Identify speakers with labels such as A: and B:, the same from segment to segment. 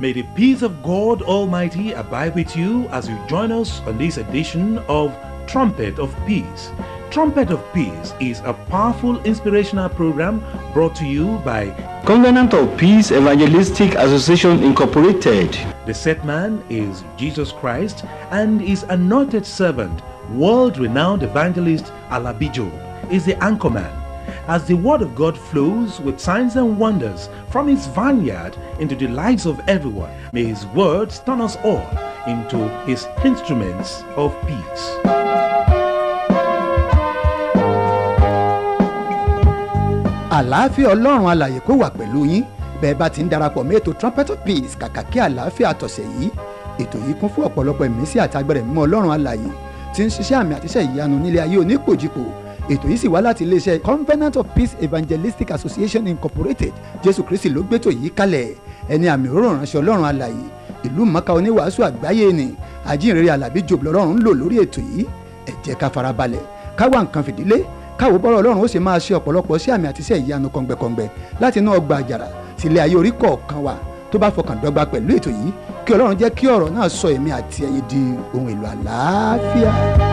A: May the peace of God Almighty abide with you as you join us on this edition of Trumpet of Peace. Trumpet of Peace is a powerful inspirational program brought to you by
B: Covenant of Peace Evangelistic Association Incorporated.
A: the set man is Jesus Christ and his anointed servant, world-renowned evangelist Alabijo, is the anchorman. As the word of God flows with signs and wonders from his vineyard into the lives of everyone, may his words turn us all into his instruments of peace.
C: àlàáfíà ọlọ́run alàyè kó wà pẹ̀lú yín bẹ́ẹ̀ bá ti ń darapọ̀ mọ́ ètò trumpet of peace kàkà kí àlàáfíà tọ̀sẹ̀ yìí ètò yìí kún fún ọ̀pọ̀lọpọ̀ ìmísí àti agbẹ̀rẹ̀ mímọ́ ọlọ́run alàyè tí ń ṣiṣẹ́ àmì àtiṣẹ́ ìyanu nílé ayé onípòjìpò ètò yìí sì wá láti iléeṣẹ́ covenant of peace evangelistic association incorporated jésù kristi ló gbétò yìí kalẹ̀ ẹni àmì òróró ránṣẹ́ ọlọ́run alàyè ìlú mọ́ká oníwàásù àgbáyé ni àjíǹrere alábí jòbù lọ́rùn ń lò lórí ètò yìí ẹ jẹ́ ká farabalẹ̀ ká wá nǹkan fìdílé káwo bọ́rọ̀ ọlọ́run ó sì máa ṣe ọ̀pọ̀lọpọ̀ sí àmì àti iṣẹ́ ìyanu kọ̀ǹgbẹ̀kọ̀ǹgbẹ̀ láti inú ọgbà àjàrà sílé ayé orí kọ̀ọ̀kan wa tó bá fọkàn dọ́gba pẹ̀lú ètò yìí kí ọlọ́run jẹ́ kí ọ̀rọ̀ náà sọ èmi àti ẹ̀yin di ohun èlò àlàáfíà.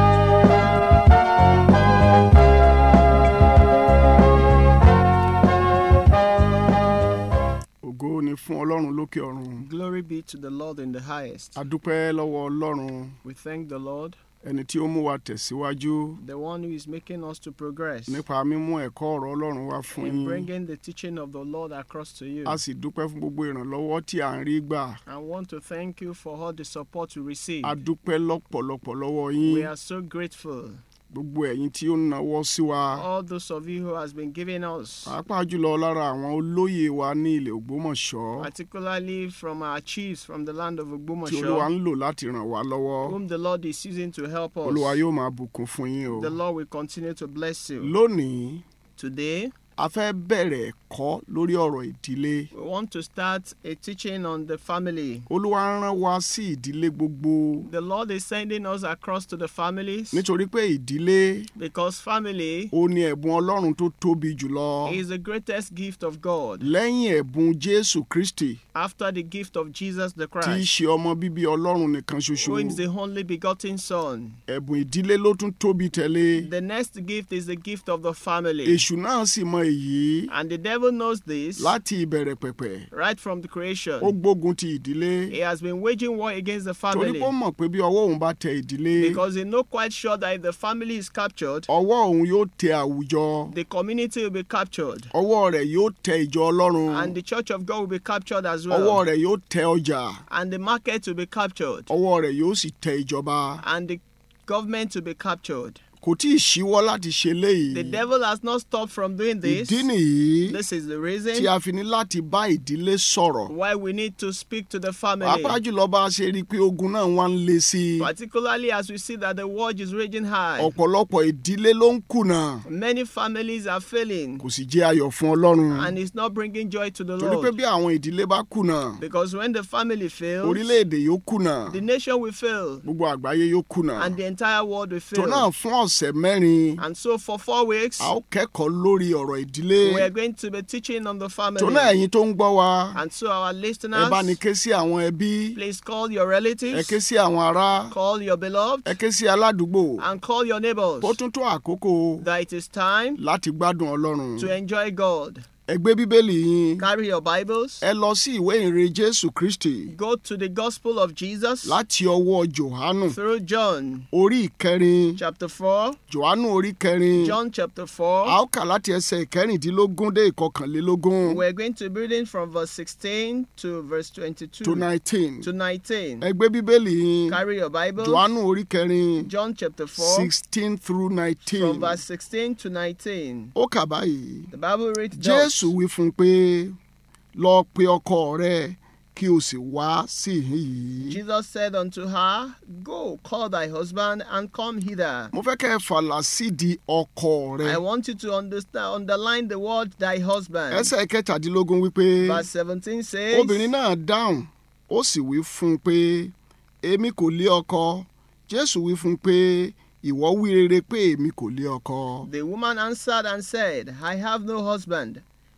D: ògo ni fún ọlọ́run lókè ọ̀run
E: Glory be to the Lord in the highest.
D: a dúpẹ́ lọ́wọ́ ọlọ́run
E: We thank the Lord,
D: ẹni tí ó mú wa tẹ̀síwájú
E: the one who is making us to progress
D: nípa mímú ẹ̀kọ́ ọ̀rọ̀ ọlọ́run wá fún
E: in
D: yín
E: bringing the teaching of the Lord across to you.
D: a sì dúpẹ́ fún gbogbo ìrànlọ́wọ́ tí à ń rí gbà
E: I want to thank you for all the support you receive.
D: a dúpẹ́ lọ́pọ̀lọpọ̀ lọ́wọ́
E: We
D: yín
E: are so grateful.
D: gbogbo ẹ̀yin tí ó ń nawọ́ sí wa
E: All those of you who has been giving us,
D: pàápàá jùlọ lára àwọn olóyè wa ní ilẹ̀ ògbómọ̀ṣọ́
E: particularly from our chiefs from the land of
D: tí olúwa
E: Ogbomoso,
D: ń lò láti ràn wá lọ́wọ́
E: whom the Lord is using to help us.
D: olúwa yóò máa bùkún fún yín o
E: The Lord will continue to bless you.
D: lónìí
E: Today,
D: a fẹ́ bẹ̀rẹ̀ ẹ̀kọ́ lórí ọ̀rọ̀ ìdílé
E: we want to start a teaching on the family.
D: olúwa rán wa sí ìdílé gbogbo
E: The Lord is sending us across to the families
D: nítorí pé ìdílé
E: because family
D: ó ní ẹ̀bùn ọlọ́run tó tóbi jùlọ
E: is the greatest gift of God
D: lẹ́yìn ẹ̀bùn jésù kristi
E: after the gift of Jesus the
D: tí í
E: Christ,
D: ṣe ọmọ bíbí ọlọ́run nìkan ṣoṣo
E: who is the only begotten Son.
D: ẹ̀bùn ìdílé ló tún tóbi tẹ̀lé
E: The next gift is the gift of the family.
D: èṣù náà sì mọ èyí
E: And the devil knows this
D: láti ìbẹ̀rẹ̀ pẹ̀pẹ̀
E: right from the
D: ó
E: creation.
D: gbógun ti ìdílé
E: He has been waging war against the
D: torí
E: family
D: pé ó mọ̀ pé bí ọwọ́ òun bá tẹ ìdílé
E: because he's not quite sure that if the family is captured,
D: ọwọ́ òun yóò tẹ àwùjọ
E: the community will be captured
D: ọwọ́ rẹ̀ yóò tẹ ìjọ ọlọ́run
E: and the church of God will be captured as
D: ọwọ́
E: well.
D: rẹ̀ yóò tẹ ọjà
E: And the market will be captured
D: ọwọ́ rẹ̀ yóò sì tẹ ìjọba
E: and the government will be captured.
D: kò tí ì ṣíwọ́ láti ṣe léyìí
E: The devil has not stopped from doing this.
D: ìdí nìyí
E: This is the
D: tí
E: reason
D: a fi ní láti bá ìdílé sọ̀rọ̀
E: why we need to speak to the family.
D: pàápàá jùlọ bá a ṣe rí i pé ogun náà wá ń le sí i
E: Particularly as we see that the war is raging high.
D: ọ̀pọ̀lọpọ̀ ìdílé ló ń kùnà
E: Many families are failing
D: kò sì jẹ́ ayọ̀ fún ọlọ́run
E: and it's not bringing joy to the
D: torí pé
E: Lord.
D: bí àwọn ìdílé bá kùnà
E: Because when the family fails,
D: orílẹ̀-èdè yóò kùnà
E: the nation will fail
D: gbogbo àgbáyé yóò kùnà
E: and the entire world will
D: tó náà
E: fail.
D: fún ọ̀sẹ̀ mẹ́rin
E: And so for four weeks,
D: a ó kẹ́kọ̀ọ́ lórí ọ̀rọ̀ ìdílé
E: we are going to be teaching on the
D: tó náà
E: family.
D: ẹ̀yin tó ń gbọ́ wa
E: And so our
D: ẹ
E: listeners,
D: bá ní ké sí àwọn ẹbí
E: please call your
D: ẹ
E: relatives,
D: ké sí àwọn ará
E: call your beloved,
D: ẹ ké sí aládùúgbò
E: and call your neighbors
D: ó tún tó àkókò
E: that it is time
D: láti gbádùn ọlọ́run
E: to enjoy God.
D: ẹ gbé bíbélì yín
E: Carry your Bibles.
D: ẹ lọ sí ìwé ìrere jésù kristi
E: Go to the Gospel of Jesus
D: láti ọwọ́ johanu
E: through John
D: orí ìkẹrin
E: chapter 4.
D: johanu orí kẹrin
E: John chapter
D: a
E: 4.
D: ó kà láti ẹsẹ̀ ìkẹrìndínlógún dé ìkọkànlélógún
E: We're going to be reading from verse 16 to verse 22
D: to nineteen
E: to 19.
D: ẹ gbé bíbélì yín
E: Carry your Bibles.
D: johanu orí kẹrin
E: John chapter 4
D: sixteen through nineteen
E: from verse 16 to 19.
D: ó kà báyìí
E: The Bible reads thus.
D: jésù wí fún un pé lọ pe ọkọ rẹ kí o sì wá sí ìhín yìí.
E: Jesus said unto her, Go, call thy husband and come hither.
D: mo fẹ́ kẹ́ ẹ fàlà sídìí ọkọ rẹ.
E: I want you to understand, underline the word thy husband.
D: ẹsẹ̀ kẹtàdínlógún wípé
E: Verse 17 says,
D: obìnrin náà dáhùn ó sì wí fún un pé èmi kò lé ọkọ jésù wí fún un pé ìwọ wí rere pé èmi kò lé ọkọ.
E: The woman answered and said, I have no husband.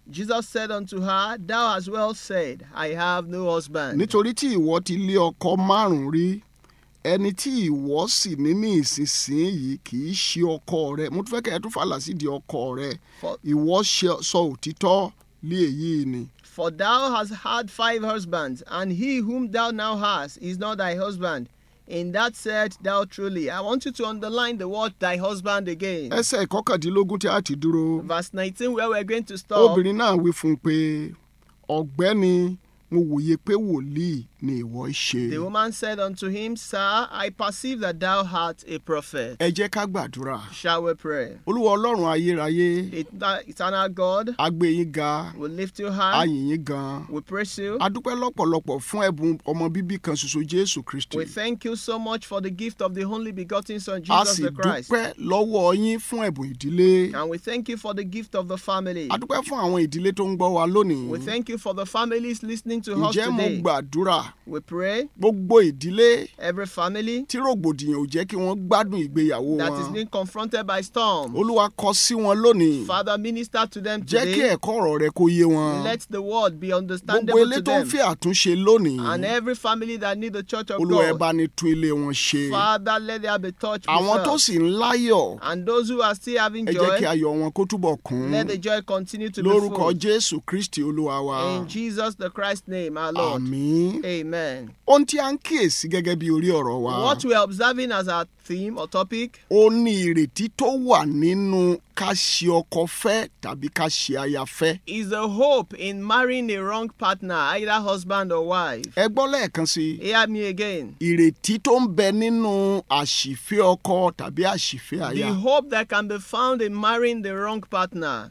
E: Jesus said unto her, Thou hast well said, I have no husband.
D: nítorí tí ìwọ ti lé ọkọ márùn-ún rí ẹni tí ìwọ sì ní ní ìsinsìnyí kì í ṣe ọkọ rẹ mo tún fẹ́ kẹ́ ẹ tún fàlà sí di ọkọ rẹ
E: For,
D: ìwọ ṣe- sọ òtítọ́ lé èyí ni
E: for thou hast had five husbands, and he whom thou now hast is not thy husband. In that said thou truly. I want you to underline the word thy husband again.
D: ẹsẹ̀ ìkọkàndínlógún tí a ti dúró
E: Verse 19, where we're going to stop.
D: obìnrin náà wí fún un pé ọ̀gbẹ́ni mo wòye pé wòlíì ni ìwọ ṣe
E: The woman said unto him, Sir, I perceive that thou art a prophet.
D: ẹ jẹ́ ká gbàdúrà
E: Shall we pray?
D: olúwa ọlọ́run ayérayé
E: Et- Eternal God,
D: a gbé yín ga
E: we lift you
D: a
E: high.
D: yìn yín gan
E: We praise you.
D: a dúpẹ́ lọ́pọ̀lọpọ̀ fún ẹ̀bùn ọmọ bíbí kan ṣoṣo jésù kristi
E: We thank you so much for the gift of the only begotten Son,
D: a
E: Jesus
D: sì
E: the Christ.
D: dúpẹ́ lọ́wọ́ yín fún ẹ̀bùn ìdílé
E: And we thank you for the gift of the family.
D: a dúpẹ́ fún àwọn ìdílé tó ń gbọ́ wa lónìí
E: We thank you for the families listening to us
D: ǹjẹ́ mo
E: today.
D: gbàdúrà
E: We pray
D: gbogbo ìdílé
E: every family
D: tí rògbòdìyàn ò jẹ́ kí wọ́n gbádùn ìgbéyàwó
E: that is
D: wọn
E: being confronted by storm.
D: olúwa kọ sí wọn lónìí
E: Father, minister to them
D: jẹ́ kí
E: today.
D: ẹ̀kọ́ ọ̀rọ̀ rẹ kó yé wọn
E: Let the word be
D: gbogbo
E: understandable
D: ilé
E: to
D: tó ń
E: them.
D: fi àtúnṣe lónìí
E: And every family that need the church of
D: olúwa ẹ
E: God.
D: bá ní tún ilé wọn ṣe
E: Father, let there be touch
D: àwọn tó
E: with us.
D: sì ń láyọ̀
E: And those who are still having
D: ẹ jẹ́ kí
E: joy,
D: ayọ̀ wọn kó túbọ̀ kún
E: let the joy continue to be
D: lórúkọ
E: full.
D: jésù kristi olúwa wa
E: In Jesus the Christ name, our Lord.
D: àmín
E: Amen.
D: ohun tí a ń kíyèsí gẹ́gẹ́ bí orí ọ̀rọ̀ wa
E: What we are observing as our theme or topic
D: ó ní ìrètí tó wà nínú ká ṣe ọkọ fẹ́ tàbí ká ṣe aya fẹ́
E: is the hope in marrying a wrong partner, either husband or wife.
D: ẹ gbọ́ lẹ́ẹ̀kan sí i
E: Hear me again.
D: ìrètí tó ń bẹ nínú àṣìfẹ́ ọkọ tàbí àṣìfẹ́
E: The
D: aya
E: hope that can be found in marrying the wrong partner.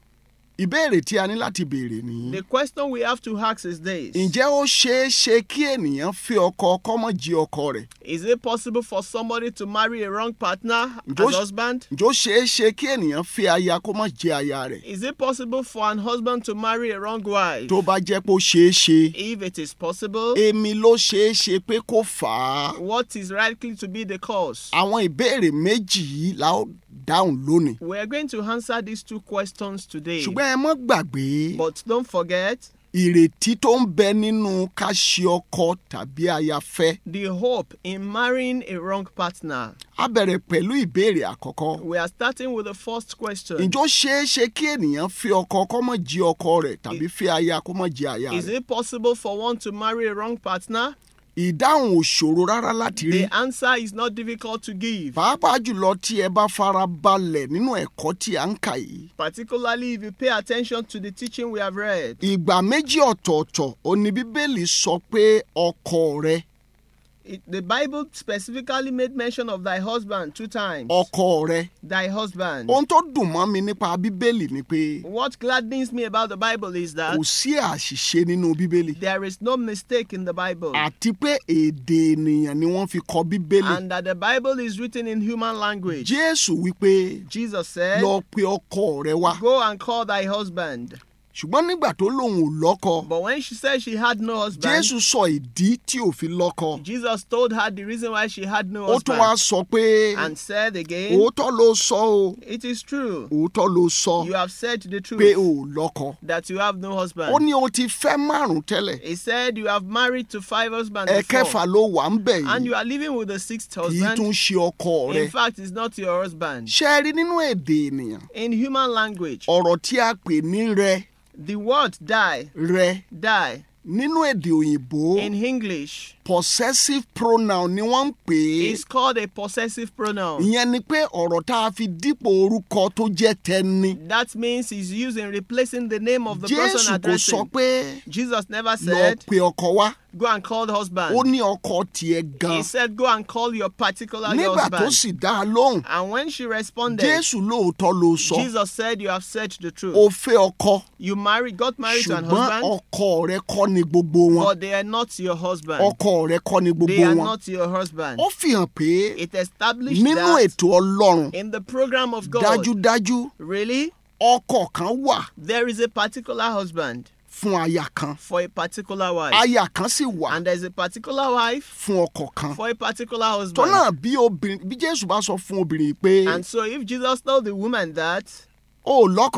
D: ìbéèrè tí a ní láti béèrè nìyí
E: The question we have to ask is this
D: ǹjẹ́ ó ṣeé ṣe kí ènìyàn fẹ́ ọkọ kọ́mọ jí ọkọ rẹ̀
E: Is it possible for somebody to marry a wrong partner as
D: Just-
E: husband?
D: ǹjẹ́ ó ṣeé ṣe kí ènìyàn fẹ́ aya kó má jẹ́ aya rẹ̀
E: Is it possible for an husband to marry a wrong wife?
D: tó bá jẹ́ pé ó ṣeé ṣe
E: If it is possible,
D: èmi ló ṣeé ṣe pé kó fà á
E: what is likely to be the cause?
D: àwọn ìbéèrè méjì yìí la ó dáhùn lónìí
E: We are going to answer these two questions today.
D: ṣùgbọ́n ẹ mọ́ gbàgbé
E: But don't forget
D: ìrètí tó ń bẹ nínú ká ṣe ọkọ tàbí aya fẹ́
E: the hope in marrying a wrong partner.
D: a bẹ̀rẹ̀ pẹ̀lú ìbéèrè àkọ́kọ́
E: We are starting with the first question.
D: ǹjọ́ ṣeé ṣe kí ènìyàn fẹ́ ọkọ kó má jí ọkọ rẹ̀ tàbí fẹ́ aya kó má jí aya
E: Is
D: rẹ̀
E: it possible for one to marry a wrong partner?
D: ìdáhùn ò ṣòro rárá láti rí
E: The answer is not difficult to give,
D: pàápàá jùlọ tí ẹ bá fara balẹ̀ nínú ẹ̀kọ́ tí a ń kà yìí
E: particularly if you pay attention to the teaching we have read.
D: ìgbà méjì ọ̀tọ̀ọ̀tọ̀ òní bíbélì sọ pé ọkọ rẹ
E: It, the Bible specifically made mention of thy husband two times.
D: ọkọ rẹ
E: Thy husband.
D: ohun tó dùn mọ́ mi nípa bíbélì ni pé
E: What gladdens me about the Bible is that
D: kò sí àṣìṣe nínú bíbélì
E: there is no mistake in the Bible.
D: àti pé èdè ènìyàn ni wọ́n fi kọ bíbélì
E: And that the Bible is written in human language.
D: jésù wípé
E: Jesus said,
D: lọ pe ọkọ rẹ wá
E: Go and call thy husband.
D: ṣùgbọ́n nígbà tó lóun ò lọ́kọ
E: But when she said she had no husband,
D: jésù sọ ìdí tí ò fi lọ́kọ
E: Jesus told her the reason why she had no
D: ó tún wá
E: husband.
D: sọ pé
E: And said again,
D: òótọ́ ló sọ o
E: It is true.
D: òótọ́ ló sọ
E: You have said the
D: pé
E: truth
D: o ò lọ́kọ
E: that you have no
D: ó
E: husband.
D: ní o ti fẹ́ márùn tẹ́lẹ̀
E: He said you have married to five husbands
D: ẹ̀kẹfà
E: before,
D: ló wà ń bẹ̀
E: and
D: yìí
E: you are living with the sixth
D: kì í tún
E: husband.
D: ṣe ọkọ rẹ
E: In fact, it's not your husband.
D: ṣe é rí nínú èdè ènìyàn
E: In human language,
D: ọ̀rọ̀ tí a pè ní rẹ
E: the word die,
D: rẹ
E: die,
D: nínú èdè òyìnbó
E: in English
D: possessive pronoun ni wọ́n ń pè é
E: is called a possessive pronoun.
D: ìyẹn ni pé ọ̀rọ̀ tá a fi dípò orúkọ tó jẹ́ tẹni
E: That means it's used in replacing the name of the person
D: jésù kò sọ
E: addressing.
D: pé
E: Jesus never
D: lọ
E: said,
D: pe ọkọ wá
E: go and call the husband.
D: ó ní ọkọ tiẹ̀ gan
E: He said, go and call your particular your
D: nígbà tó
E: husband.
D: sì dá a lóhùn
E: And when she responded,
D: jésù lóòótọ́ ló sọ
E: Jesus said, you have said the truth.
D: ó fẹ́ ọkọ
E: You married, got married to an
D: ṣùgbọ́n
E: husband,
D: ọkọ rẹ kọ́ ni gbogbo wọn
E: but they are not your husband.
D: ọkọ rẹ kọ́ ni
E: They
D: gbogbo
E: are
D: wọn
E: not your husband.
D: ó fi hàn pé
E: It established
D: nínú
E: that
D: ètò ọlọ́run
E: in the program of God,
D: dájúdájú
E: really,
D: ọkọ kan wà
E: there is a particular husband
D: fún aya kan
E: for a particular wife.
D: aya kan sì wà
E: And there's a particular wife
D: fún ọkọ kan
E: for a particular husband.
D: tọ́nà bí obìnrin bí jésù bá sọ fún obìnrin yìí pé
E: And so if Jesus told the woman that
D: o ò lọ́kọ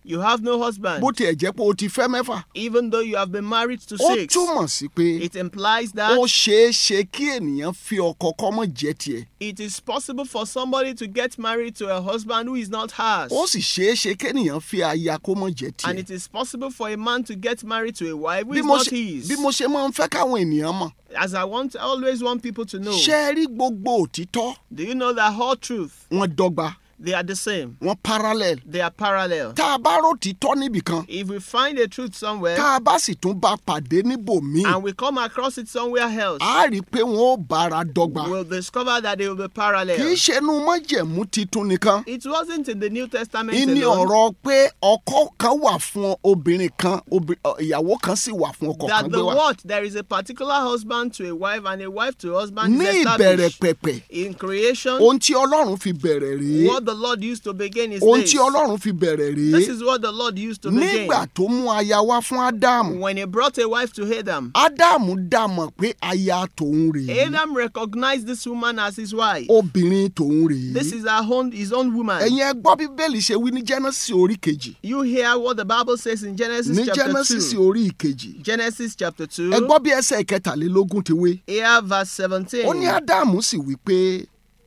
E: You have no husband,
D: bó tiẹ̀ jẹ́ pé o ti fẹ́ mẹ́fà
E: even though you have been married to
D: ó
E: six.
D: túmọ̀ sí pé
E: It implies
D: ó
E: that
D: ṣeé ṣe kí ènìyàn fi ọkọ kọ́mọ jẹ́ tiẹ̀
E: it is possible for somebody to get married to a husband who is not hers.
D: ó sì ṣeé ṣe kéèyàn fi aya kó mọ̀ jẹ́
E: And
D: tiẹ̀
E: it is possible for a man to get married to a wife who
D: bí
E: is
D: mo
E: not
D: ṣe
E: his.
D: bí mo ṣe máa ń fẹ́ káwọn ènìyàn mọ̀
E: As I want, I always want people to know.
D: ṣe é rí gbogbo òtítọ́
E: Do you know that whole truth?
D: wọn dọ́gba
E: They are the same.
D: wọn parallel
E: They are parallel.
D: tá a bá ròtítọ́ níbìkan
E: If we find a truth somewhere
D: tá a bá sì tún bá pàdé níbòmíì
E: and we come across it somewhere else,
D: a rí i pé wọn ó bára dọ́gba
E: we'll discover that they will be
D: kì í
E: parallel.
D: ṣe inú májẹ̀mú titun nìkan
E: It wasn't in the New Testament
D: ìní
E: alone
D: ọ̀rọ̀ pé ọkọ kan wà fún obìnrin kan obì- ọ, ìyàwó kan sì wà fún ọkọ kan
E: that
D: gbé
E: the
D: wá
E: word there is a particular husband to a wife and a wife to a husband
D: ní
E: is
D: ìbẹ̀rẹ̀
E: established
D: pẹ̀pẹ̀
E: in creation.
D: ohun tí ọlọ́run fi bẹ̀rẹ̀ rèé
E: What the Lord used to begin is
D: ohun
E: this.
D: tí ọlọ́run fi bẹ̀rẹ̀
E: This
D: rèé
E: is what the Lord used to begin.
D: nígbà tó mú aya wá fún ádámù
E: When he brought a wife to Adam,
D: ádámù dá mọ̀ pé aya tòun rèé
E: Adam recognized this woman as his wife.
D: obìnrin tòun rèé
E: This is her own, his own woman.
D: ẹ̀yin ẹ gbọ́ bíbélì ṣe wí ní genesis orí kejì
E: You hear what the Bible says in Genesis
D: ní
E: chapter
D: genesis
E: 2.
D: orí ìkejì
E: Genesis chapter 2.
D: ẹ gbọ́ bí ẹsẹ̀ ìkẹtàlélógún ti wé
E: Here verse 17.
D: ó ní ádámù sì wí pé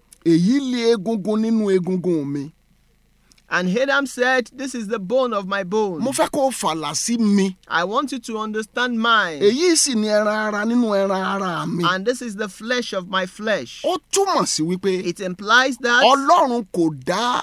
D: èyí lé egungun nínú egungun mi
E: And Adam said, This is the bone of my bone.
D: mo fẹ́ kó o fàlà sí mi
E: I want you to understand mine.
D: èyí sì ni ẹran ara nínú ẹran ara mi
E: And this is the flesh of my flesh.
D: ó túmọ̀ sí wípé
E: It implies that
D: ọlọ́run kò dá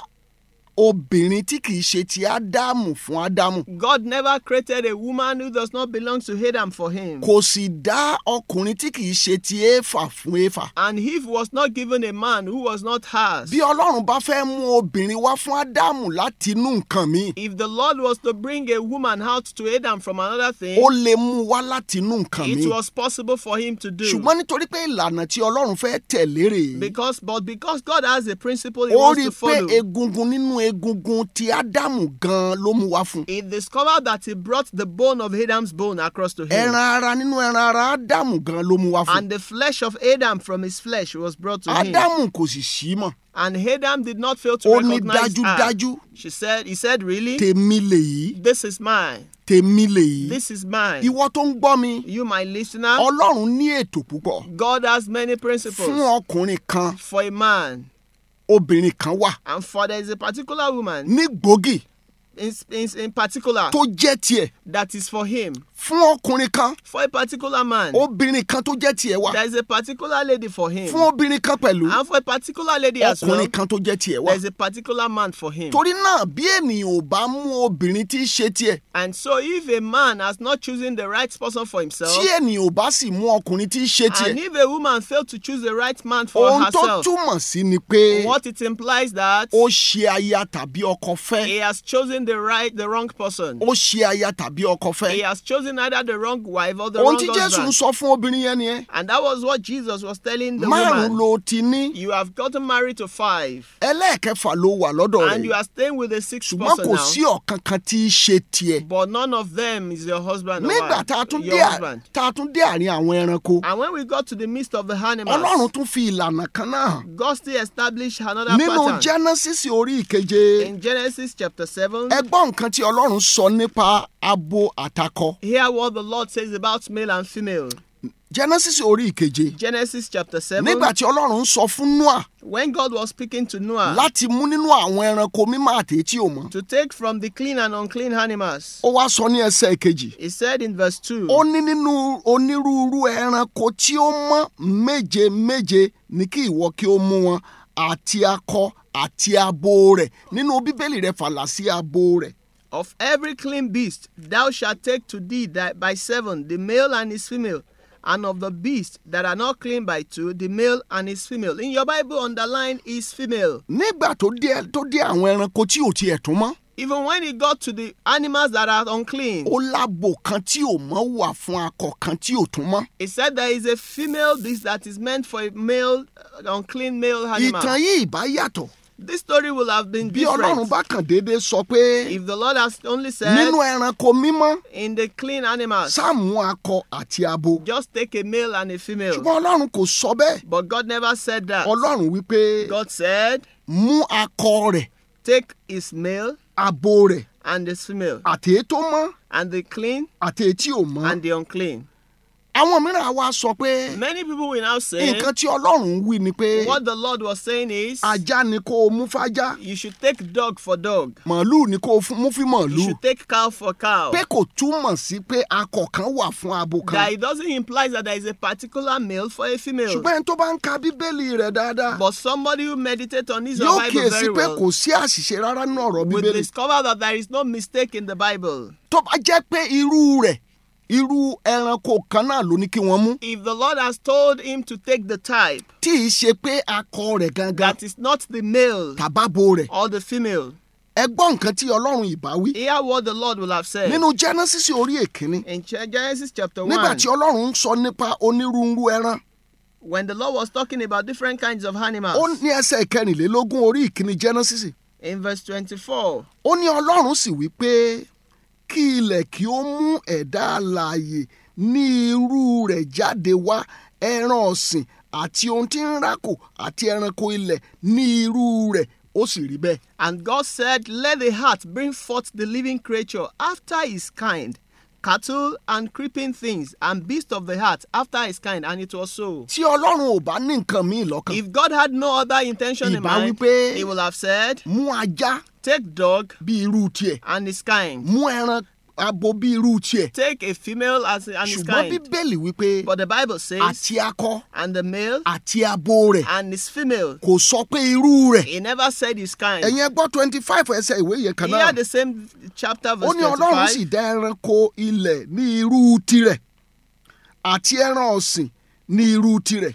D: obìnrin tí kìí ṣe ti ádámù fún ádámù
E: God never created a woman who does not belong to Adam for him.
D: kò sì dá ọkùnrin tí kìí ṣe ti éfà fún éfà
E: And Eve was not given a man who was not hers.
D: bí ọlọ́run bá fẹ́ mú obìnrin wá fún ádámù láti inú nǹkan mi
E: If the Lord was to bring a woman out to Adam from another thing,
D: ó lè mú wá láti inú nǹkan mi
E: it was possible for him to do.
D: ṣùgbọ́n nítorí pé ìlànà tí ọlọ́run fẹ́ tẹ̀lé rèé
E: Because, but because God has a principle He
D: ó
E: wants
D: rí
E: to
D: i pé
E: follow,
D: egungun nínú egungun ti ádámù gan ló mú wá fún
E: He discovered that He brought the bone of Adam's bone across to him,
D: ẹran ara nínú ẹran ara ádámù gan ló mú wá fún
E: and the flesh of Adam from his flesh was brought to him.
D: ádámù kò sì sí mọ̀
E: And Adam did not fail to
D: ó ní
E: recognize her.
D: dájúdájú
E: She said, He said, Really?
D: tèmi lèyí
E: This is mine.
D: tèmi lèyí
E: This is mine.
D: ìwọ tó ń gbọ́ mi
E: You, my listener,
D: ọlọ́run ní ètò púpọ̀
E: God has many
D: fún
E: principles
D: ọkùnrin kan
E: for a man,
D: obìnrin kan wà
E: and for there is a particular woman
D: ní gbòógì
E: in, in, in particular
D: tó jẹ́ tiẹ̀
E: that is for him.
D: fún ọkùnrin kan
E: For a particular man,
D: obìnrin kan tó jẹ́ tiẹ̀ wà
E: there is a particular lady for him.
D: fún obìnrin kan pẹ̀lú
E: And for a particular lady as well,
D: ọkùnrin kan tó jẹ́ tiẹ̀ wà
E: there is a particular man for him.
D: torí náà bí ènìyàn ò bá mú obìnrin tí í ṣe tiẹ̀
E: And so if a man has not chosen the right person for himself,
D: tí ènìyàn ò bá sì mú ọkùnrin tí í ṣe
E: and
D: tiẹ̀
E: if a woman failed to choose the right man for
D: ohun tó
E: herself,
D: túmọ̀ sí ni pé
E: what it implies that
D: ó ṣe aya tàbí ọkọ fẹ́
E: he has chosen the right, the wrong person.
D: ó ṣe aya tàbí ọkọ
E: He
D: fẹ́
E: has chosen either the wrong wife or the
D: ohun
E: wrong
D: tí jésù ń
E: husband.
D: sọ fún obìnrin yẹn nìyẹn
E: And that was what Jesus was telling the
D: márùn
E: woman.
D: ló ti ní
E: You have gotten married to five,
D: ẹlẹ́ẹ̀kẹfà ló wà lọ́dọ̀
E: and you
D: rẹ̀
E: are staying with the sixth
D: ṣùgbọ́n
E: person
D: kò sí
E: now.
D: ọ̀kan kan tí í ṣe tiẹ̀
E: But none of them is your husband or
D: nígbà
E: wife,
D: tá a tún dé
E: your
D: à-
E: husband.
D: tá a tún dé àárín àwọn ẹranko
E: And when we got to the midst of the
D: ọlọ́run
E: animals,
D: tún fi ìlànà kan náà hàn
E: God still established another
D: nínú
E: pattern.
D: genesis orí ìkeje
E: In Genesis chapter 7,
D: ẹ gbọ́ nǹkan tí ọlọ́run sọ nípa abo àtakọ
E: hear what the Lord says about male and female.
D: genesis orí ìkeje
E: Genesis chapter 7,
D: nígbà tí ọlọ́run sọ fún noah
E: when God was speaking to Noah
D: láti mú nínú àwọn ẹranko mímọ́ àti tí ò mọ́
E: to take from the clean and unclean animals,
D: ó wá sọ ní ẹsẹ̀ ìkejì
E: he said in verse 2,
D: ó ní nínú onírúurú ẹranko tí ó mọ́ méje méje ní kí ìwọ kí ó mú wọn àti akọ àti abo rẹ̀ nínú bíbélì rẹ̀ fàlà sí abo rẹ̀
E: Of every clean beast thou shalt take to thee that by seven, the male and his female, and of the beasts that are not clean by two, the male and his female. In your Bible, underline is female.
D: nígbà tó dé tó dé àwọn ẹranko tí ò tiẹ̀ tún mọ́
E: Even when he got to the animals that are unclean,
D: ó lábo kan tí ò mọ́ wà fún akọ kan tí ò tún mọ́.
E: he said there is a female beast that is meant for a male, uh, unclean male animal.
D: ìtàn yìí ìbá yàtọ̀
E: This story will have been
D: bí ọlọ́run
E: different
D: bá kàn déédéé sọ pé
E: if the Lord has only said
D: nínú ẹranko mímọ́
E: in the clean animals,
D: sáàmù akọ àti abo
E: just take a male and a female.
D: ṣùgbọ́n ọlọ́run kò sọ bẹ́ẹ̀
E: But God never said that.
D: ọlọ́run wípé
E: God said,
D: mú akọ rẹ̀
E: take his male
D: abo rẹ̀
E: and the female,
D: àti èyí tó mọ́
E: and the clean
D: àti èyí tí ò mọ́.
E: and the unclean.
D: àwọn mìíràn á wá sọ pé
E: Many people will now say
D: nǹkan tí ọlọ́run ń wí ni pé
E: what the Lord was saying is
D: ajá ni kó o mú fájá
E: you should take dog for dog,
D: màálù ni kó o fún- mú fí
E: you
D: màálù
E: should take cow for cow.
D: pé kò túmọ̀ sí pé akọ kan wà fún abo
E: That
D: kan
E: it doesn't imply that there is a particular male for a female.
D: ṣùgbọ́n ẹni tó bá ń ka bíbélì rẹ̀ dáadáa
E: But somebody who meditates on his
D: yóò
E: Bible
D: kíyèsí
E: very
D: pé
E: well
D: kò sí àṣìṣe rárá nínú ọ̀rọ̀
E: will
D: bíbélì
E: discover that there is no mistake in the Bible.
D: tó bá jẹ́ pé irú rẹ̀ irú ẹranko kan náà ló ní kí wọ́n mú
E: If the Lord has told him to take the type
D: tí ì ṣe pé akọ rẹ̀ gangan
E: that is not the male
D: tàbábo rẹ̀
E: or the female,
D: ẹ gbọ́ nǹkan tí ọlọ́run ìbá wí
E: hear what the Lord will have said.
D: nínú genesis orí èkínní
E: In Ge- Genesis chapter
D: nígbà
E: 1,
D: tí ọlọ́run ń sọ nípa onírúurú ẹran
E: when the Lord was talking about different kinds of
D: ó
E: animals,
D: ní ẹsẹ̀ ìkẹrìnlélógún orí ìkíní genesis
E: in verse 24,
D: ó ní ọlọ́run sì wí pé kí ilẹ̀ kí ó mú ẹ̀dá alààyè ní irú rẹ̀ jáde wá ẹran ọ̀sìn àti ohun tí ń rákò àti ẹranko ilẹ̀ ní irú rẹ̀ ó sì rí bẹ́ẹ̀.
E: And God said, Let the heart bring forth the living creature after his kind, cattle and creeping things, and beasts of the heart after his kind. And it was so.
D: tí ọlọ́run ò bá ní nǹkan míì lọ́kàn
E: If God had no other intention in
D: Ìbá
E: mind,
D: wípé-
E: he will have said,
D: mú ajá
E: Take dog
D: bí irú tiẹ̀
E: and his kind,
D: mú ẹran abo bí irú tiẹ̀
E: take a female as and his
D: ṣùgbọ́n
E: kind.
D: bíbélì wípé
E: But the Bible says,
D: àti akọ
E: and the male
D: àti abo rẹ̀
E: and his female.
D: kò sọ pé irú rẹ̀
E: He never said his kind.
D: ẹ̀yin ẹ gbọ́ twenty five ẹsẹ̀ ìwé yẹn kan náà
E: Here the same chapter
D: ó
E: verse
D: ní ọlọ́run sì
E: 25.
D: dá ẹranko ilẹ̀ ní irú tirẹ̀ àti ẹran ọ̀sìn ní irú tirẹ̀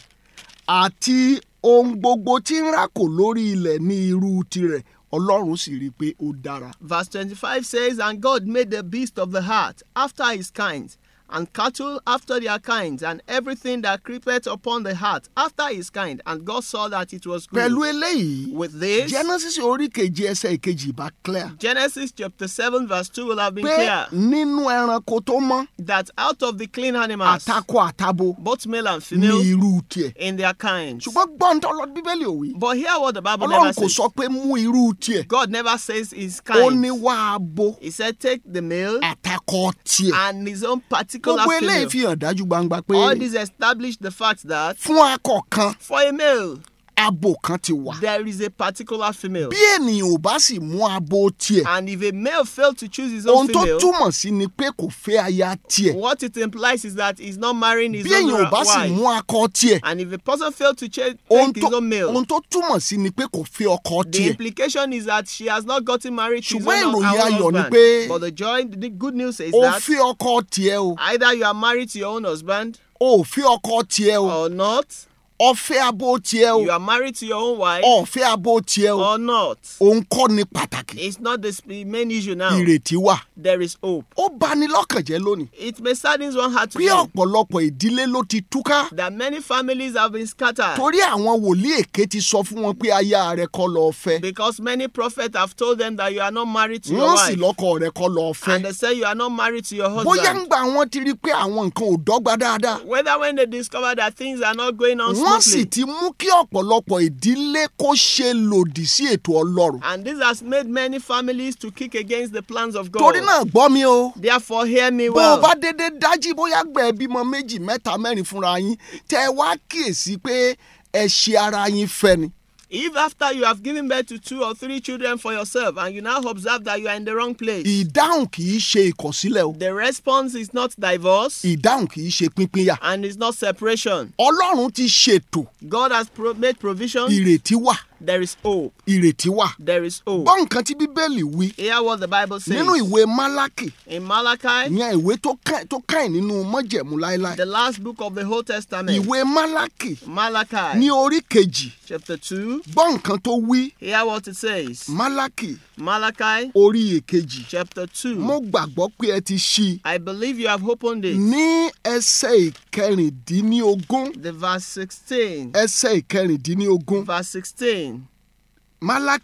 D: àti ohun gbogbo tí ń rákò lórí ilẹ̀ ní irú tirẹ̀ ọlọ́run sì rí i pé ó dára.
E: Verse 25 says, And God made the beast of the heart after his kinds, and cattle after their kinds, and everything that creepeth upon the heart after his kind. And God saw that it was good.
D: pẹ̀lú eléyìí
E: With this,
D: genesis orí kejì ẹsẹ̀ ìkejì bá clear
E: Genesis chapter 7, verse 2 will have been
D: pé
E: clear
D: nínú ẹranko tó mọ́
E: that out of the clean animals,
D: àtakọ àtabo
E: both male and
D: ní
E: female,
D: irú tiẹ̀
E: in their kinds.
D: ṣùgbọ́n gbọ́n tó lọ bíbélì òwe
E: But hear what the Bible never
D: ọlọ́run kò
E: says.
D: sọ pé mú irú tiẹ̀
E: God never says his
D: ó ní
E: kind.
D: wá abo
E: He said, Take the male
D: àtakọ tiẹ̀.
E: and his own particular
D: gbogbo eléyìí
E: female.
D: fi hàn dájú gbangba pé
E: All this establish the fact that
D: fún akọ kan
E: for a male,
D: abo kan ti wà
E: there is a particular female.
D: bí ènìyàn ò bá sì mú abo tiẹ̀
E: And if a male failed to choose his own
D: ohun tó
E: female,
D: túmọ̀ sí ni pé kò fẹ́ aya tiẹ̀
E: what it implies is that he's not marrying his
D: bí
E: own
D: èèyàn ò bá sì
E: wife.
D: mú akọ tiẹ̀
E: And if a person failed to ch-
D: ohun
E: take
D: tó
E: his own male,
D: ohun tó túmọ̀ sí ni pé kò fẹ́ ọkọ
E: the
D: tiẹ̀
E: implication is that she has not gotten married to his
D: Ṣùgbọ́n
E: own,
D: ìròyìn
E: her own
D: ayọ̀ ni
E: husband.
D: pé-
E: But the joy, the good news is
D: ó
E: that
D: fẹ́ ọkọ tiẹ̀ o
E: either you are married to your own husband
D: ó fẹ́ ọkọ tiẹ̀ o
E: or not,
D: ó fẹ́ abo tiẹ̀ o
E: you are married to your own wife
D: ó fẹ́ abo tiẹ̀ o
E: or not.
D: òun kọ́ ni pàtàkì
E: It's not the sp- main issue now.
D: ìrètí wà
E: There is hope.
D: ó bani lọ́kàn jẹ́ lónìí
E: It may sadden one heart to
D: bí
E: know
D: ọ̀pọ̀lọpọ̀ ìdílé ló ti túká
E: that many families have been scattered
D: torí àwọn wòlíì èké ti sọ fún wọn pé aya rẹ kọ́ lọ fẹ́
E: because many prophets have told them that you are not married to your
D: wọ́n sì
E: wife.
D: lọ́kọ rẹ kọ́ lọ fẹ́
E: And they say you are not married to your
D: bóyá ń
E: husband.
D: gbà wọ́n ti rí i pé àwọn nǹkan ò dọ́gba dáadáa
E: Whether when they discover that things are not going on
D: wọ́n sì
E: smoothly.
D: ti mú kí ọ̀pọ̀lọpọ̀ ìdílé kó ṣe lòdì sí ètò ọlọ́run
E: And this has made many families to kick against the plans of God.
D: torí náà gbọ́ mi o
E: Therefore, hear me
D: bó o
E: well.
D: bá dédé dájí bóyá gbẹ bímọ méjì mẹ́ta mẹ́rin fúnra yín tẹ ẹ wá kíyèsí pé ẹ ṣe ara yín fẹ́ ni
E: If after you have given birth to two or three children for yourself and you now observe that you are in the wrong place,
D: ìdáhùn kì í ṣe ìkọ̀sílẹ̀ o
E: the response is not divorce
D: ìdáhùn kì í ṣe pínpínyà
E: and it's not separation.
D: ọlọ́run ti ṣètò
E: God has pro- made provision.
D: ìrètí wà
E: There is hope.
D: ìrètí wà
E: There is hope.
D: gbọ́ nǹkan tí bíbélì wí
E: Hear what the Bible says.
D: nínú ìwé málákì
E: In Malachi,
D: ìyẹn ìwé tó ká- tó káyìn nínú mọ́jẹ̀mú láéláé
E: the last book of the Old Testament,
D: ìwé málákì
E: Malachi,
D: ní orí kejì
E: chapter 2,
D: gbọ́ nǹkan tó wí
E: hear what it says.
D: málákì
E: Malachi,
D: orí èkejì
E: chapter 2.
D: mo gbàgbọ́ pé ẹ ti ṣí i
E: I believe you have opened it.
D: ní ẹsẹ̀ ìkẹrìndínlógún
E: The verse 16.
D: ẹsẹ̀ ìkẹrìndínlógún
E: Verse 16.
D: málákì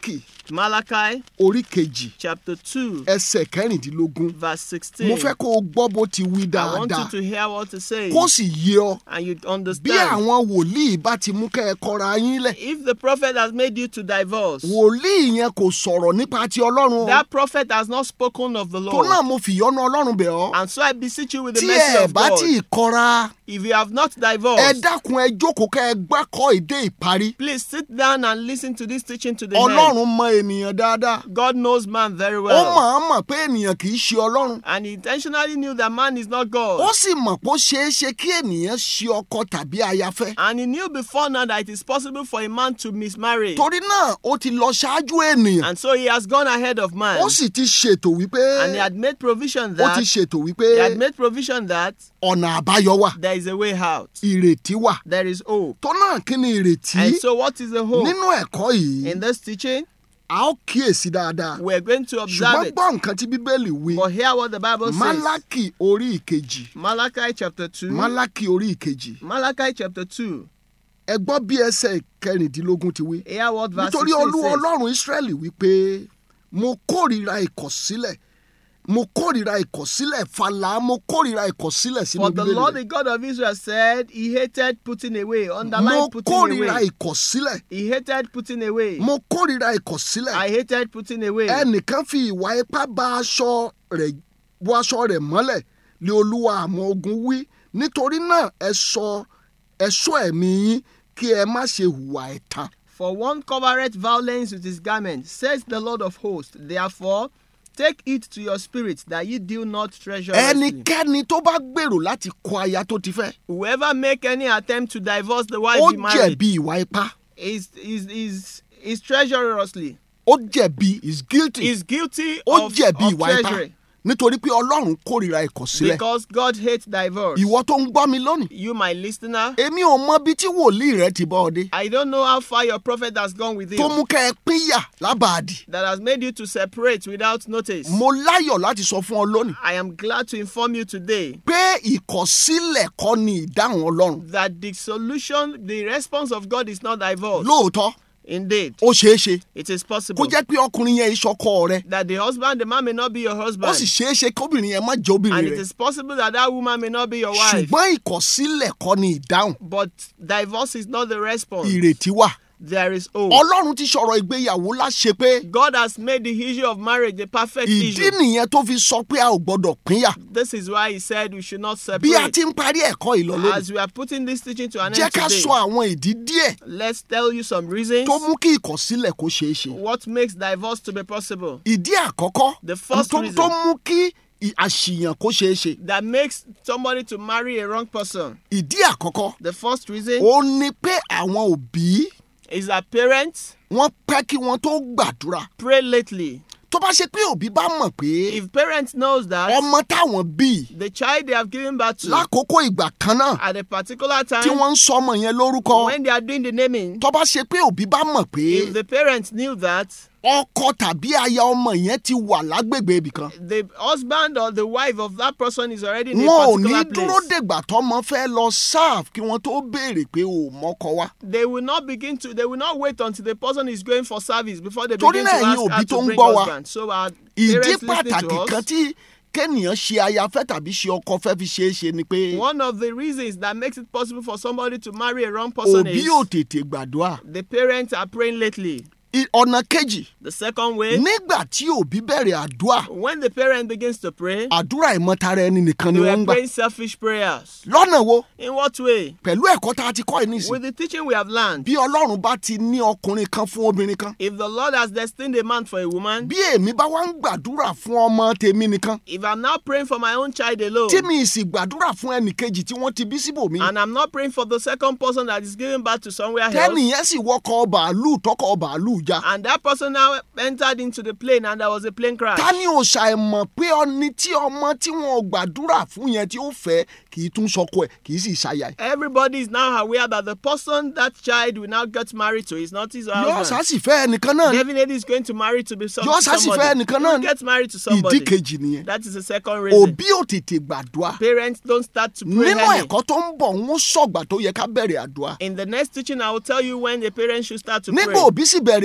E: Malachi
D: orí kejì
E: chapter 2,
D: ẹsẹ̀ kẹrìndínlógún
E: verse 16.
D: mo fẹ́ kó o gbọ́ bó ti wí
E: I want you
D: dáadáa
E: to hear what it says
D: kó sì yé ọ
E: and you
D: bí
E: understand.
D: àwọn wòlíì bá ti mú kẹ́ ẹ kọra yín lẹ̀
E: If the prophet has made you to divorce,
D: wòlíì yẹn kò sọ̀rọ̀ nípa ti ọlọ́run o
E: that prophet has not spoken of the
D: tó náà
E: Lord.
D: mo fìyọ́nú ọlọ́run bẹ̀ ọ́
E: And so I beseech you with the
D: tí
E: mercy
D: ẹ
E: of
D: bá
E: God.
D: tí ì kọra
E: If you have not
D: ẹ
E: divorced,
D: dákun ẹ jókòó kẹ́ ẹ gbákọ́ ìdé ìparí
E: please sit down and listen to this teaching to the end.
D: ọlọ́run mọ ènìyàn dáadáa
E: God knows man very
D: ó
E: well.
D: mọ̀ ọ́n mọ̀ pé ènìyàn kì í ṣe ọlọ́run
E: And he intentionally knew that man is not
D: ó
E: God.
D: sì mọ̀ pé ó ṣeé ṣe kí ènìyàn ṣe ọkọ tàbí ayafẹ́
E: And he knew before now that it is possible for a man to mismarry.
D: torí náà ó ti lọ ṣáájú ènìyàn
E: And so he has gone ahead of man.
D: ó sì ti ṣètò wípé
E: And he had made provision
D: ó
E: that
D: ti ṣètò
E: he
D: wípé
E: had made provision that
D: ọ̀nà àbáyọ wà
E: there is a way out.
D: ìrètí wà
E: There is hope.
D: tó náà kí ni ìrètí
E: And so what is the hope?
D: nínú ẹ̀kọ́ yìí
E: In this teaching,
D: a ó kíyèsí dáadáa
E: we're going to observe
D: ṣùgbọ́n
E: it.
D: gbọ́ nǹkan tí bíbélì wí
E: But hear what the Bible says.
D: málákì orí ìkejì
E: Malachi chapter 2.
D: málákì orí ìkejì
E: Malachi chapter 2.
D: ẹ gbọ́ bí ẹsẹ̀ kẹrìndínlógún ti wí
E: Hear what verse
D: nítorí
E: 16
D: olúwa
E: says.
D: ọlọ́run ísírẹ́lì wípé mo kórìíra ìkọ̀sílẹ̀ mo kórìíra ìkọ̀sílẹ̀ fàlà mo kórìíra ìkọ̀sílẹ̀ sínú
E: For the
D: bíbélì
E: Lord
D: rẹ̀
E: the God of Israel said he hated putting away.
D: mo
E: Underline putting
D: kórìíra
E: away.
D: ìkọ̀sílẹ̀
E: He hated putting away.
D: mo kórìíra ìkọ̀sílẹ̀
E: I hated putting away.
D: ẹnìkan fi ìwà ipá bá aṣọ rẹ̀ bó aṣọ rẹ̀ mọ́lẹ̀ lé olúwa àwọn ogun wí nítorí náà ẹ sọ ẹ ṣọ́ ẹ̀mí yín kí ẹ má ṣe hùwà ẹ̀tàn
E: For one covereth violence with his garment, says the Lord of hosts. Therefore, take it to your spirit that ye do not treasure.
D: ẹnikẹ́ni tó bá gbèrò láti kọ aya tó ti fẹ́
E: Whoever make any attempt to divorce the wife
D: ó
E: he married
D: jẹ̀bi ìwà ipá
E: is is is is treacherously
D: ó jẹ̀bi is guilty
E: is guilty
D: ó
E: of,
D: jẹ̀bi
E: of
D: ìwà ipá
E: treachery
D: nítorí pé ọlọ́run kórìíra ìkọ̀sílẹ̀
E: because God hates divorce.
D: ìwọ tó ń gbọ́ mi lónìí
E: You, my listener,
D: èmi ò mọ bí tí wòlíì rẹ ti bọ́ ọ dé
E: I don't know how far your prophet has gone with
D: tó
E: you
D: mú kẹ́ ẹ pínyà lábàádì
E: that has made you to separate without notice.
D: mo láyọ̀ láti sọ fún ọ lónìí
E: I am glad to inform you today
D: pé ìkọ̀sílẹ̀ kọ́ ni ìdáhùn ọlọ́run
E: that the solution, the response of God is not divorce.
D: lóòótọ́
E: Indeed,
D: ó ṣeé ṣe
E: it is
D: kó
E: possible
D: jẹ́ pé ọkùnrin yẹn ìṣọkọ rẹ
E: that the husband, the man may not be your
D: ó
E: husband,
D: sì ṣeé ṣe kóbìnrin yẹn má jẹ́ obìnrin
E: and it
D: rẹ
E: is possible that that woman may not be your wife.
D: ṣùgbọ́n ìkọ̀sílẹ̀ kọ́ ni ìdáhùn
E: But divorce is not the response.
D: ìrètí wà
E: There is hope.
D: ọlọ́run ti sọ̀rọ̀ ìgbéyàwó láṣẹ pé
E: God has made the issue of marriage a perfect
D: ìdí
E: issue.
D: nìyẹn tó fi sọ pé a ò gbọ́dọ̀ pínyà
E: This is why He said we should not
D: bí a
E: separate.
D: ti ń parí ẹ̀kọ́ ìlọlẹ́nu
E: As we are putting this teaching to an
D: jẹ́
E: end
D: ká
E: today,
D: sọ àwọn ìdí díẹ̀
E: let's tell you some reasons
D: tó mú kí ìkọ̀sílẹ̀ kó ṣeé ṣe
E: what makes divorce to be possible.
D: ìdí àkọ́kọ́
E: The first
D: tó
E: reason.
D: tó mú kí ì- àṣìyàn kó ṣeé ṣe
E: That makes somebody to marry a wrong person.
D: ìdí àkọ́kọ́
E: The first reason
D: ó ní pé àwọn òbí
E: is that parents
D: wọ́n pẹ́ kí wọ́n tó gbàdúrà
E: pray lately.
D: tó bá ṣe pé òbí bá mọ̀ pé
E: If parents knows that
D: ọmọ táwọn bí
E: the child they have given birth to
D: lákòókò ìgbà kan náà
E: at a particular
D: tí
E: time
D: wọ́n ń sọ ọmọ yẹn lórúkọ
E: when they are doing the naming,
D: tó bá ṣe pé òbí bá mọ̀ pé
E: if the parents knew that
D: ọkọ tàbí aya ọmọ yẹn ti wà lágbègbè ibì kan
E: the husband or the wife of that person is already in a
D: wọn ò ní
E: particular
D: dúró
E: place,
D: dègbà tọmọ fẹ́ lọ serve kí wọ́n tó béèrè pé ò mọ́kọ wá.
E: they will not begin to they will not wait until the person is going for service before they
D: Torí
E: begin to
D: náà ẹ̀yin
E: ask
D: òbí
E: her
D: tó
E: to
D: ń
E: bring
D: gbọ́ wa,
E: husband. So our
D: ìdí
E: parents listening
D: pàtàkì
E: to
D: kan
E: us,
D: tí kẹ́nìyàn ṣe ayafẹ́ tàbí ṣe ọkọ fẹ́ fi ṣeé ṣe ni pé
E: one of the reasons that makes it possible for somebody to marry a wrong person
D: òbí
E: is
D: ò tètè gbàdúrà.
E: the parents are praying lately.
D: I- ọ̀nà kejì
E: The second way,
D: nígbà tí òbí bẹ̀rẹ̀ àdúrà
E: when the parent begins to pray,
D: àdúrà ìmọ̀tara ẹni nìkan ni
E: they
D: wọ́n ń
E: are
D: gbà.
E: praying selfish prayers.
D: lọ́nà wo
E: In what way?
D: pẹ̀lú ẹ̀kọ́ tá a ti kọ́ ẹ̀ nísìn
E: With the teaching we have learned,
D: bí ọlọ́run bá ti ní ọkùnrin kan fún obìnrin kan
E: if the Lord has destined a man for a woman,
D: bí èmi bá wá ń gbàdúrà fún ọmọ tèmi nìkan
E: if I'm now praying for my own child alone,
D: tí mi sì gbàdúrà fún ẹnì kejì tí wọ́n ti bí síbòmí
E: and I'm not praying for the second person that is giving birth to somewhere else,
D: tẹ́nìyẹn sì wọkọ̀ bàálù tọkọ̀ bàálù já
E: and that person now entered into the plane and there was a plane crash,
D: ta ni ò ṣàìmọ̀ pé ọni tí ọmọ tí wọn ò gbàdúrà fún yẹn tí ó fẹ́ kì í tún sọkọ ẹ̀ kì í sì ṣàyà ẹ̀
E: everybody is now aware that the person that child will now get married to is not his
D: yóò
E: husband.
D: sásìfẹ́ ẹnìkan náà ni
E: Definitely is going to marry to be some,
D: Yóò sá sì fẹ́
E: somebody.
D: ẹnìkan
E: He
D: náà
E: will
D: ni.
E: get married to
D: ìdí
E: somebody.
D: kejì nìyẹn
E: That is the second reason.
D: òbí ò tètè gbàdúrà
E: Parents don't start to pray
D: nínú
E: early.
D: ẹ̀kọ́ tó ń bọ̀ ń sọ̀gbà tó yẹ ká bẹ̀rẹ̀ àdúrà
E: In the next teaching, I will tell you when the parents should start to
D: nígbà
E: pray.
D: òbí sì bẹ̀rẹ̀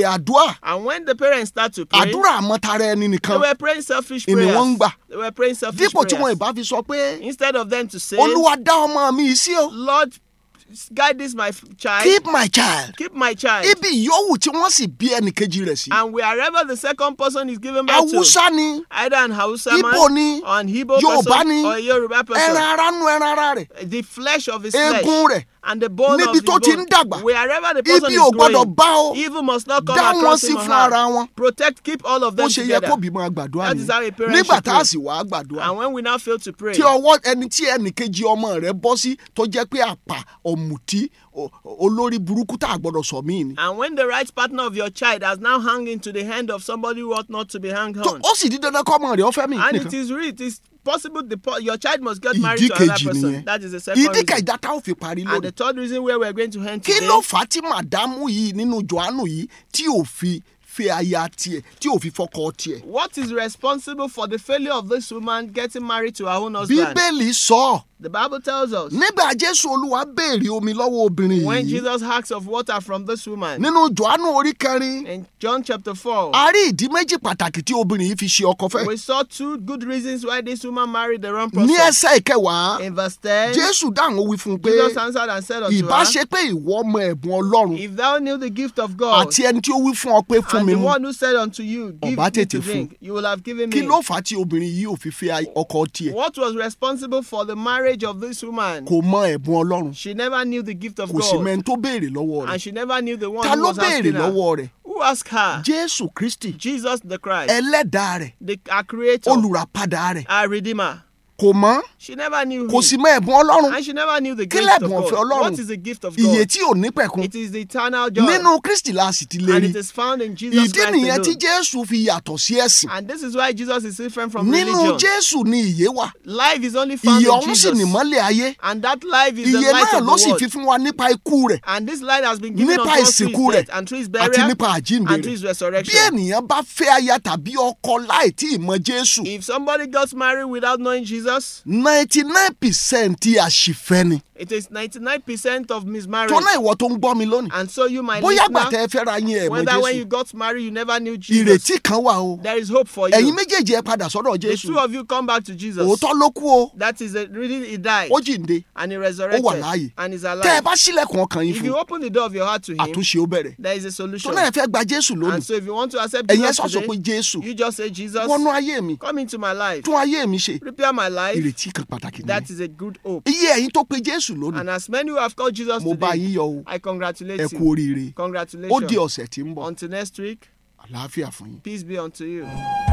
D: bẹ̀rẹ̀ àdúrà
E: And when the parents start to pray,
D: àdúrà àmọ́tara ẹni
E: they
D: nìkan
E: were praying selfish
D: Ìní
E: prayers.
D: wọ́n ń gbà.
E: They were praying selfish
D: dípò tí wọn
E: prayers.
D: ìbá fi sọ pé
E: Instead of them to say,
D: olúwa dá ọmọ mi yìí sí o
E: Lord, guide this my f- child,
D: keep my child
E: keep my child.
D: ibi ìyówù tí wọ́n sì bí ẹnì kejì rẹ̀ sí
E: And wherever the second person is given birth to,
D: haúsá ni
E: either an Hausa
D: Igbo
E: man,
D: ni,
E: or an Igbo
D: Yorùbá
E: person,
D: ni,
E: or a Yoruba person,
D: ẹran ara nu ẹran ara rẹ̀
E: the flesh of his
D: eegun
E: flesh
D: rẹ̀
E: and the bone
D: níbi
E: of
D: tó
E: his
D: ti
E: bone,
D: ń dàgbà,
E: wherever the person
D: ibi
E: is
D: ò gbọ́dọ̀
E: growing,
D: bá o
E: evil must not come
D: dá wọn
E: across
D: sí
E: him or
D: fún
E: her.
D: ara wọn
E: Protect, keep all of
D: bó
E: them
D: ṣe yẹ
E: together.
D: kó bímọ àgbàdua
E: That
D: ni
E: is how a parent
D: nígbà
E: should
D: tá a
E: pray.
D: sì wá àgbàdua
E: And when we now fail to pray,
D: tí ọwọ́ ẹni tí ẹnì kejì ọmọ rẹ̀ bọ́ sí tó jẹ́ pé àpà ọ̀mùtí o- olórí burúkú tá a gbọ́dọ̀ sọ míì ni.
E: and when the right partner of your child has now hung into the hand of somebody who ought not to be hung
D: tó
E: on,
D: ó sì di dandan kọ́ ọmọ rẹ̀ ọ̀fẹ́ mi
E: and
D: nìkan.
E: it is real, it is possible the, po- your child must get married
D: ìdí
E: to another
D: kejì
E: person.
D: nìyẹn
E: That is the second
D: ìdí
E: reason.
D: kẹjà tá ò fi parí
E: And the
D: lónìí.
E: third reason where we're going to end
D: kí
E: today.
D: ló fà á tí màdámù yìí nínú johannu yìí tí ò fi fẹ́ aya tiẹ̀ tí ò fi fọkọ tiẹ̀.
E: What is responsible for the failure of this woman getting married to her own husband?
D: bíbélì sọ
E: The Bible tells us
D: nígbà jésù olúwa béèrè omi lọ́wọ́ obìnrin
E: when
D: yìí
E: Jesus asks of water from this woman
D: nínú johannu orí kẹrin
E: in John chapter 4,
D: a rí ìdí méjì pàtàkì tí obìnrin yìí fi ṣe ọkọ fẹ́.
E: we saw two good reasons why this woman married the wrong
D: ní
E: person.
D: ẹsẹ̀ ìkẹwàá
E: In verse 10,
D: jésù dáhùn ó wí fún un pé
E: Jesus answered and said unto
D: ìbá
E: her,
D: ṣe pé ìwọ ọmọ ẹ̀bùn ọlọ́run
E: If thou knew the gift of God,
D: àti ẹni tí ó wí fún ọ pé fún
E: and
D: mi
E: the
D: mu
E: one who said unto you, Give
D: Ọba
E: me
D: tètè
E: to
D: fún.
E: drink, you will have given
D: kí
E: me.
D: ló fà á tí obìnrin yìí ò fi fẹ́ ọkọ tiẹ̀
E: What was responsible for the marriage of this woman?
D: kò mọ ẹ̀bùn ọlọ́run
E: She never knew the gift of
D: kò sì
E: God.
D: mẹ́ni tó béèrè lọ́wọ́ rẹ̀
E: And she never knew the one
D: ta
E: who
D: ló
E: was
D: béèrè
E: asking her.
D: lọ́wọ́ rẹ̀
E: Who asked her?
D: jésù kristi
E: Jesus the Christ,
D: ẹlẹ́dàá rẹ̀
E: the our creator,
D: olùràpadà rẹ̀
E: our redeemer.
D: kò mọ̀
E: She never knew
D: kò
E: him.
D: sì mọ ẹ̀bùn ọlọ́run
E: And she never knew the
D: Kí
E: gift
D: lẹ̀bùn
E: of
D: ọ̀fẹ́
E: God.
D: Ọlọ́run?
E: What is the gift of
D: iye
E: God?
D: tí ò ní pẹ̀kun
E: It is the eternal joy.
D: nínú kristi la sì ti lè
E: and
D: rí
E: it is found in Jesus
D: ìdí
E: Christ
D: nìyẹn tí
E: alone.
D: jésù fi yàtọ̀ sí ẹ̀sìn
E: And this is why Jesus is different from
D: nínú
E: religion.
D: jésù ni ìyè wà
E: Life is only found
D: ìyè
E: in
D: ọ̀hún sì
E: Jesus.
D: nìmọ́lẹ̀ ayé
E: And that life is the
D: ìyè
E: light
D: náà
E: of
D: ló
E: the
D: sì
E: world.
D: fi fún wa nípa ikú rẹ̀
E: And this light has been given
D: nípa
E: unto us through
D: ìsìnkú
E: his
D: rẹ̀
E: death and through his
D: àti
E: burial
D: nípa àjíǹde
E: and through his
D: rẹ̀ bí
E: resurrection.
D: ènìyàn bá fẹ́ aya tàbí ọkọ láì tí ì mọ jésù
E: If somebody gets married without knowing Jesus,
D: ninety nine percent àṣìfẹ́ ni
E: it is 99% of mismarriage.
D: tó náà ìwọ tó ń gbọ́ mi lónìí
E: And so you might
D: bóyá
E: listener,
D: gbàtẹ́ ẹ fẹ́ ra yín ẹ̀ mọ
E: whether when you
D: jésù
E: got married you never knew Jesus,
D: ìrètí kan wà o
E: there is hope for you.
D: ẹ̀yin méjèèjì ẹ padà sọ́dọ̀
E: the
D: jésù
E: two of you come back to Jesus.
D: òótọ́ ló kú o
E: That is the reason he died
D: ó jíǹde
E: and he
D: ó
E: resurrected
D: wà láàyè
E: and is
D: tẹ́ ẹ
E: alive.
D: bá sílẹ̀kùn ọkàn yín
E: If
D: fún
E: you open the door of your heart to him,
D: àtúnṣe ó bẹ̀rẹ̀
E: there is a
D: tó
E: solution.
D: náà ẹ fẹ́ gba jésù
E: And
D: lónìí
E: so if you want to accept
D: ẹ̀yin ẹ
E: Jesus
D: sọ̀sọ̀ pé
E: today,
D: jésù
E: you just say, Jesus,
D: wọnú ayé mi
E: come into my life.
D: tún ayé mi ṣe
E: Prepare my life.
D: ìrètí kan pàtàkì
E: That
D: nìyẹn
E: is a good hope.
D: iye ẹ̀yin tó pe jésù lónìí
E: And as many who have called Jesus
D: mo bá
E: today,
D: yín yọ o
E: I congratulate
D: ẹ kú
E: you.
D: oríire ó di
E: Congratulations.
D: ọ̀sẹ̀ tí ń bọ̀
E: Until next week,
D: àlàáfíà fún yín.
E: peace be unto you.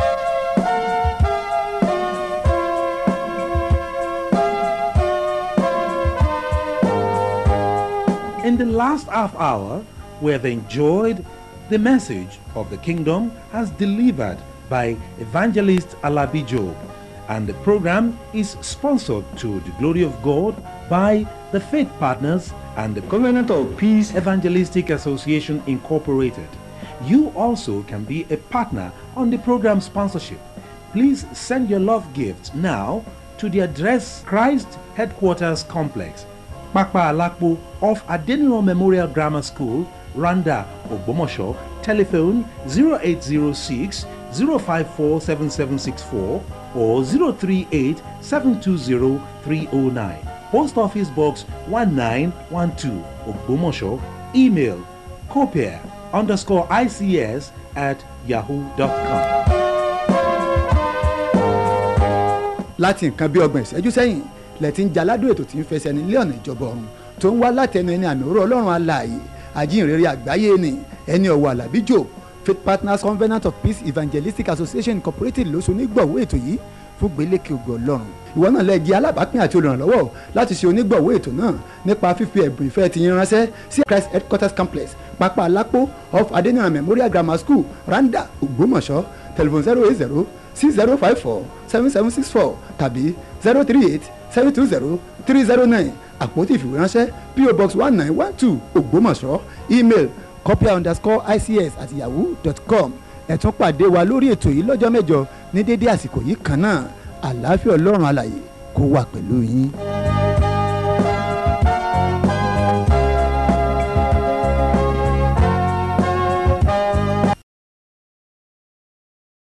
A: In the last half hour, we have enjoyed the message of the kingdom as delivered by evangelist Alabi Job, and the program is sponsored to the glory of God by the Faith Partners and the
B: Covenant of Peace
A: Evangelistic Association Incorporated. You also can be a partner on the program sponsorship. Please send your love gifts now to the address Christ Headquarters Complex, Pakpa Alakpo off Adeniro Memorial Grammar School, Randa, Ogbomosho. Telephone 0806 054 7764 or 038 720 309. Post Office Box 1912, Ogbomosho. Email copier underscore ICS at yahoo.com.
C: láti nǹkan bí ọgbọ̀n ìṣẹ́jú sẹ́yìn lẹ́tí ń jaládùn ètò tí ń fẹsẹ̀ nílé ọ̀nà ìjọba ọ̀run tó ń wá látẹnu ẹni àmì òró ọlọ́run alààyè àjíǹrere àgbáyé ni ẹni ọ̀wọ̀ àlàbíjò faith partners covenant of peace evangelistic association incorporated ló so onígbọ̀wọ́ ètò yìí fún gbélékè ògo ọlọ́run ìwọ náà lè jẹ́ alábàápín àti olùrànlọ́wọ́ láti ṣe onígbọ̀wọ́ ètò náà nípa fífi ẹ̀bùn ìfẹ́ ti yín ránṣẹ́ sí christ headquarters complex pápá alápò off adeniran memorial grammar school randa ògbómọ̀ṣọ́ telephone zero eight zero six zero five four seven seven six four tàbí zero three eight seven two zero three zero nine àpótí ìfìwéránṣẹ́ po box one nine one two ògbómọ̀ṣọ́ email copia underscore ics at yahoo dot com ẹ tún pàdé wa lórí ètò yìí lọ́jọ́ mẹ́jọ ní dédé àsìkò yìí kan náà àlàáfíà ọlọ́run alàyè kó wà pẹ̀lú yín.